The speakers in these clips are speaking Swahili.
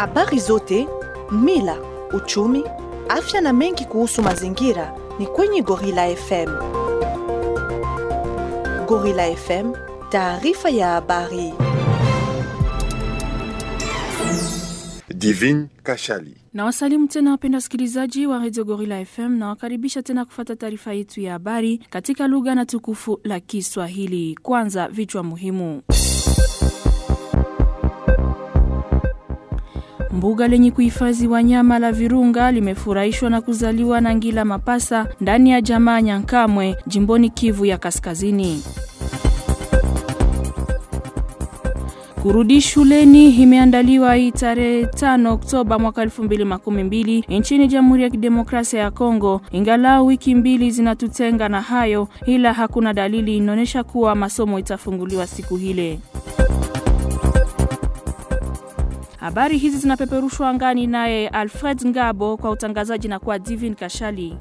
Habari zote, mila, uchumi, afya na mengi kuhusu mazingira ni kwenye Gorilla FM. Gorilla FM, taarifa ya habari. Divine Kashali. Na wasalimu tena wapenda wasikilizaji wa Radio Gorilla FM na wakaribisha tena kufata taarifa yetu ya habari katika lugha na tukufu la Kiswahili. Kwanza vichwa muhimu. Mbuga lenye kuhifadhi wanyama la Virunga limefurahishwa na kuzaliwa na ngila mapasa ndani ya jamaa Nyankamwe jimboni Kivu ya Kaskazini. Kurudi shuleni imeandaliwa hii tarehe 5 Oktoba mwaka 2012 nchini Jamhuri ya Kidemokrasia ya Kongo. Ingalau wiki mbili zinatutenga na hayo, ila hakuna dalili inaonyesha kuwa masomo itafunguliwa siku hile. Habari hizi zinapeperushwa angani naye Alfred Ngabo kwa utangazaji na kwa Divin Kashali.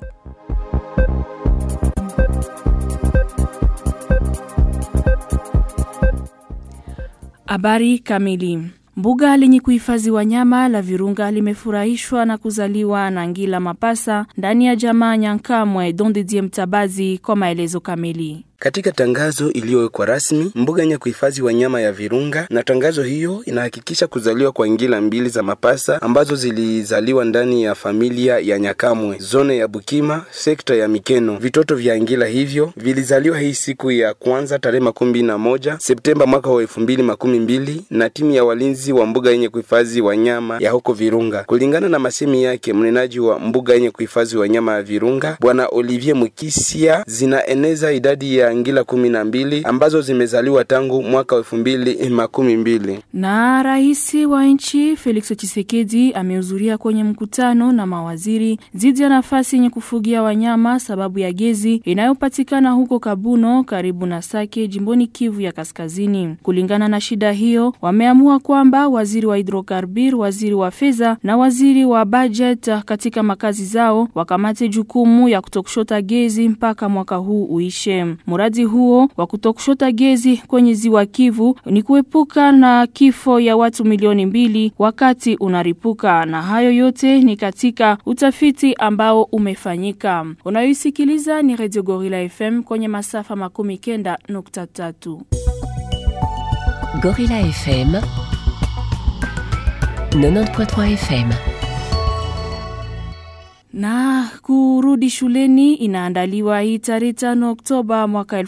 Habari kamili. Mbuga lenye kuhifadhi wanyama la Virunga limefurahishwa na kuzaliwa na ngila mapasa ndani ya jamaa Nyankamwe Dondedie Mtabazi kwa maelezo kamili. Katika tangazo iliyowekwa rasmi mbuga yenye kuhifadhi wanyama ya Virunga, na tangazo hiyo inahakikisha kuzaliwa kwa ngila mbili za mapasa ambazo zilizaliwa ndani ya familia ya Nyakamwe, zone ya Bukima, sekta ya Mikeno. Vitoto vya ngila hivyo vilizaliwa hii siku ya kwanza tarehe makumi na moja Septemba mwaka wa elfu mbili makumi mbili na timu ya walinzi wa mbuga yenye kuhifadhi wanyama ya huko Virunga. Kulingana na masemi yake mnenaji wa mbuga yenye kuhifadhi wanyama ya Virunga, Bwana Olivier Mukisia, zinaeneza idadi ya ngila kumi na mbili ambazo zimezaliwa tangu mwaka wa elfu mbili makumi mbili. Na rais wa nchi Felix Tshisekedi amehudhuria kwenye mkutano na mawaziri dhidi ya nafasi yenye kufugia wanyama sababu ya gezi inayopatikana huko Kabuno karibu na Sake jimboni Kivu ya Kaskazini. Kulingana na shida hiyo, wameamua kwamba waziri wa hidrokarbir, waziri wa fedha na waziri wa budget katika makazi zao wakamate jukumu ya kutokushota gezi mpaka mwaka huu uishe. Mradi huo wa kutokushota gezi kwenye ziwa Kivu ni kuepuka na kifo ya watu milioni mbili wakati unaripuka, na hayo yote ni katika utafiti ambao umefanyika. Unayoisikiliza ni Radio Gorilla FM kwenye masafa makumi kenda nukta tatu. Gorilla FM 90.3 FM na kurudi shuleni inaandaliwa hii tarehe 5 Oktoba mwaka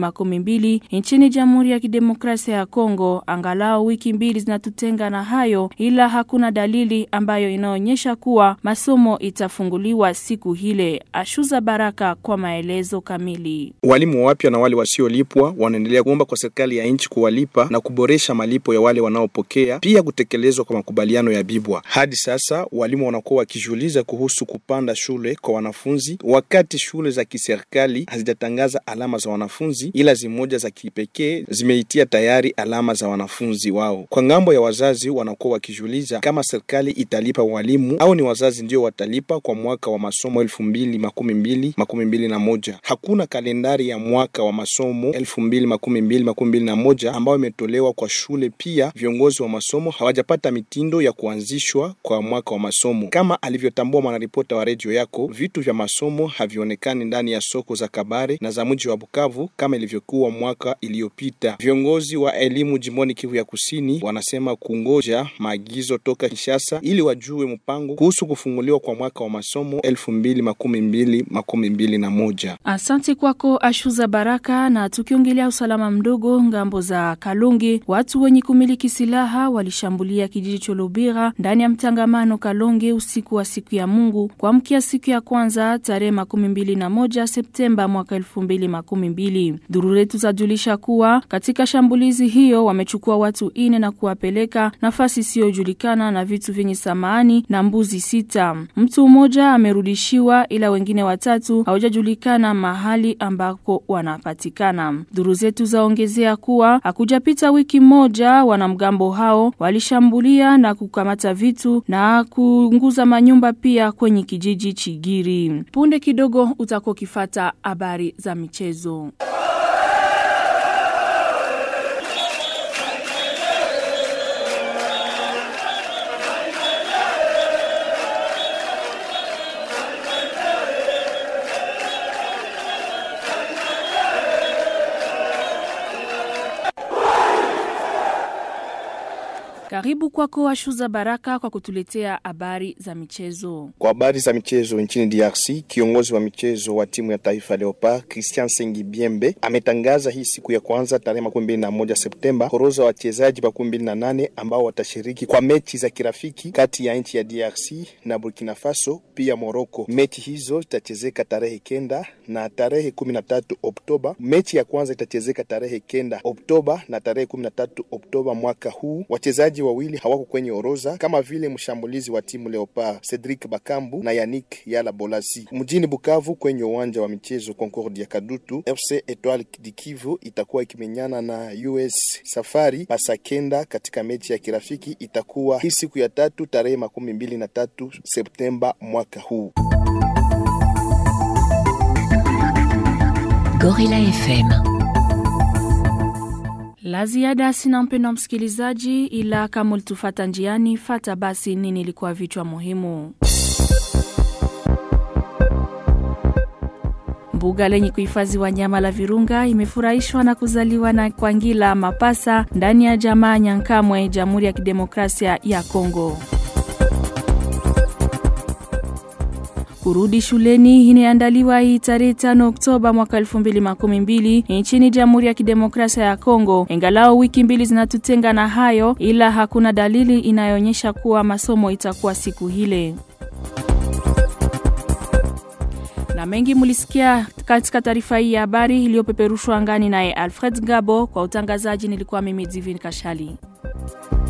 2012 nchini Jamhuri ya Kidemokrasia ya Kongo. Angalau wiki mbili zinatutenga na hayo, ila hakuna dalili ambayo inaonyesha kuwa masomo itafunguliwa siku hile. Ashuza Baraka kwa maelezo kamili. Walimu wapya na wale wasiolipwa wanaendelea kuomba kwa serikali ya nchi kuwalipa na kuboresha malipo ya wale wanaopokea, pia kutekelezwa kwa makubaliano ya Bibwa. Hadi sasa walimu wanakuwa wakijiuliza kuhusu kupa panda shule kwa wanafunzi wakati shule za kiserikali hazijatangaza alama za wanafunzi, ila zimoja za kipekee zimeitia tayari alama za wanafunzi wao. Kwa ngambo ya wazazi, wanakuwa wakijiuliza kama serikali italipa walimu au ni wazazi ndio watalipa kwa mwaka wa masomo elfu mbili makumi mbili makumi mbili na moja. Hakuna kalendari ya mwaka wa masomo elfu mbili makumi mbili makumi mbili na moja ambayo imetolewa kwa shule. Pia viongozi wa masomo hawajapata mitindo ya kuanzishwa kwa mwaka wa masomo kama alivyotambua mwanaripota wa redio yako, vitu vya masomo havionekani ndani ya soko za Kabare na za mji wa Bukavu kama ilivyokuwa mwaka iliyopita. Viongozi wa elimu jimboni Kivu ya Kusini wanasema kungoja maagizo toka Kinshasa ili wajue mpango kuhusu kufunguliwa kwa mwaka wa masomo elfu mbili makumi mbili makumi mbili na moja. Asante kwako Ashuza Baraka. Na tukiongelea usalama mdogo ngambo za Kalonge, watu wenye kumiliki silaha walishambulia kijiji cha Lubira ndani ya mtangamano Kalonge usiku wa siku ya Mungu kuamkia siku ya kwanza tarehe makumi mbili na moja Septemba mwaka elfu mbili makumi mbili. Duru letu zajulisha kuwa katika shambulizi hiyo wamechukua watu ine na kuwapeleka nafasi isiyojulikana na vitu vyenye samani na mbuzi sita. Mtu mmoja amerudishiwa ila wengine watatu hawajajulikana mahali ambako wanapatikana. Duru zetu zaongezea kuwa hakujapita wiki moja wanamgambo hao walishambulia na kukamata vitu na kuunguza manyumba pia kwenye kijiji Chigiri. Punde kidogo utakuwa ukifata habari za michezo. Karibu kwako Ashuza Baraka kwa kutuletea habari za michezo. Kwa habari za michezo nchini DRC, kiongozi wa michezo wa timu ya taifa Leopard Christian Sengi Biembe ametangaza hii siku ya kwanza tarehe makumi mbili na moja Septemba horoza wa wachezaji makumi mbili na nane ambao watashiriki kwa mechi za kirafiki kati ya nchi ya DRC na Burkina Faso pia Morocco. Mechi hizo zitachezeka tarehe kenda na tarehe kumi na tatu Oktoba. Mechi ya kwanza itachezeka tarehe kenda Oktoba na tarehe kumi na tatu Oktoba mwaka huu. Wachezaji wawili hawako kwenye orodha kama vile mshambulizi wa timu Leopard Cedric Bakambu na Yannick Yala Bolasi. Mjini Bukavu kwenye uwanja wa michezo Concord ya Kadutu, FC Etoile du Kivu itakuwa ikimenyana na US Safari Pasakenda katika mechi ya kirafiki. Itakuwa hii siku ya tatu tarehe makumi mbili na tatu Septemba mwaka huu. Gorilla FM. La ziada sina mpendo wa msikilizaji, ila kama ulitufata njiani, fata basi nini ilikuwa vichwa muhimu. Mbuga lenye kuhifadhi wanyama la Virunga imefurahishwa na kuzaliwa na Kwangila Mapasa ndani ya jamaa Nyankamwe, Jamhuri ya Kidemokrasia ya Kongo. Kurudi shuleni inaandaliwa hii tarehe 5 Oktoba mwaka 2012 nchini Jamhuri ya Kidemokrasia ya Kongo. Ingalao wiki mbili zinatutenga na hayo, ila hakuna dalili inayoonyesha kuwa masomo itakuwa siku hile. Na mengi mulisikia katika taarifa hii ya habari iliyopeperushwa angani naye Alfred Gabo. Kwa utangazaji nilikuwa mimi Divin Kashali.